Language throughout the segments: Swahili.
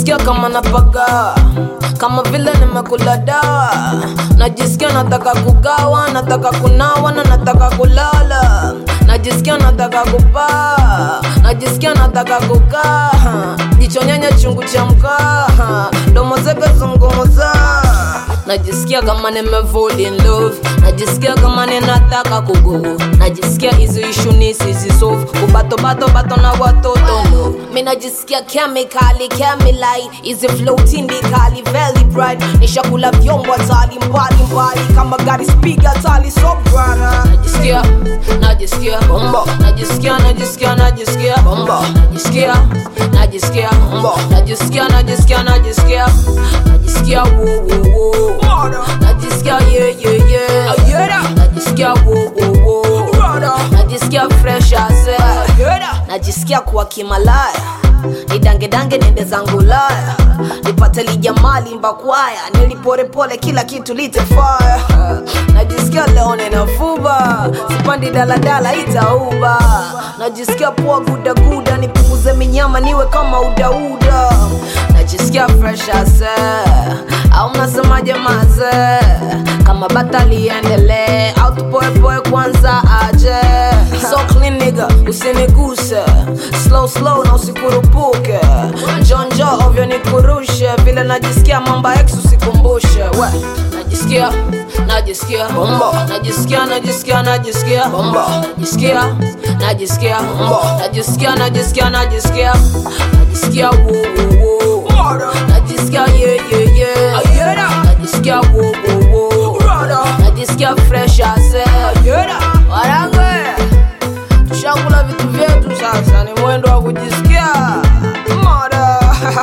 najisikia kama napaga kama vile nimekula dawa najisikia nataka kugawa nataka kunawa na nataka kulala najisikia nataka kupaa najisikia nataka kukaa jicho nyanya chungu cha mkaa domo zeke zungumuza najisikia kama nimevol in love najisikia kama ninataka kugo najisikia hizi ishu nisizisolve kubatobato na watoto no mi najisikia kemikali kemilai hizi flow tindikali very bright nishakula vyombo hatali mbali mbali kama gari spiga tali so brana najisikia najisikia bombo najisikia najisikia najisikia bombo najisikia najisikia bombo najisikia najisikia najisikia najisikia wo wo wo najisikia yeah yeah yeah najisikia wo wo wo najisikia fresh as air najisikia kuwa kimalaya nidangedange nende zangu laya nipate lijamali mbakwaya niliporepole kila kitu litefaya najisikia leo ninafuba sipandi daladala itauba najisikia poa gudaguda nipunguze minyama niwe kama udauda najisikia fresh as air. au mnasemaje maze kama bata liendelee au tupoepoe kwanza aje so clean nigga usiniguse slow slow na usikurupuke jonjo ovyo nikurushe vile najisikia mamba ex usikumbushe we najisikia najisikia bombo najisikia najisikia najisikia bombo najisikia najisikia bombo najisikia najisikia najisikia najisikia wo wo wo najisikia yeah yeah yeah najisikia wo wo wo najisikia fresh as air warange tushakula vitu vyetu sasa ni mwendo wa kujisikia moda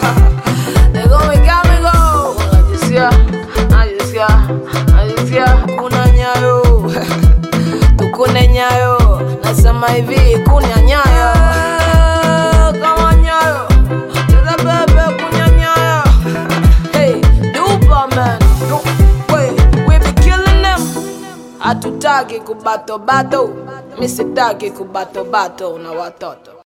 legomigamigo najisikia najisikia najisikia kuna nyayo tukune nyayo nasema hivi kuna nyayo kama nyayo cheza bebe kunya nyayo hey dupa man Du- we, we be killing them hatutaki kubatobato mi sitaki kubatobato na watoto